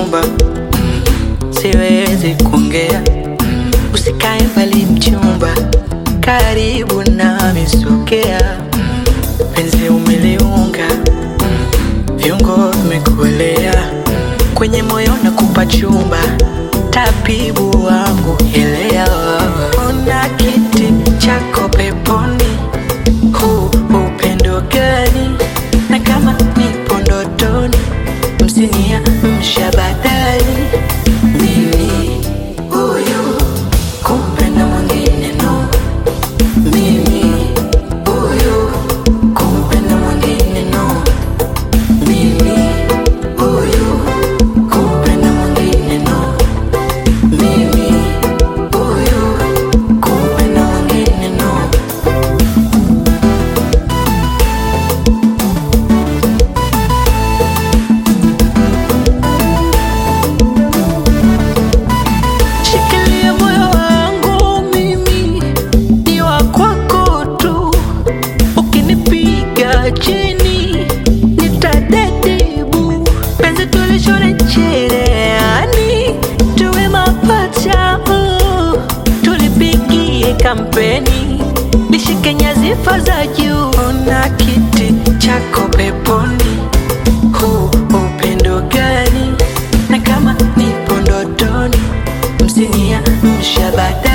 chumba mm, siwezi kuongea usikae mbali mchumba karibu nami sogea penzi umeliunga viungo vimekuelea kwenye moyo na kupa chumba tabibu wangu elea ona kiti chako peponi huu upendo gani na kama nipo ndotoni msinia mshabadali mimi huyu kumpenda mwingine no mimi huyu kumpenda mwingine no mimi huyu kumpenda mwingine no mimi huyu kumpenda mwingine no Shikilia moyo wangu mimi ni wa kwako tu, ukinipiga chini nitadedibu. Penzi tulishone cherehani, tuwe mapacha uh. tulipigie kampeni, lishike nyadhifa za juu. Ona kiti chako peponi, huu upendo gani? Na kama nipo ndotoni msinia mshabada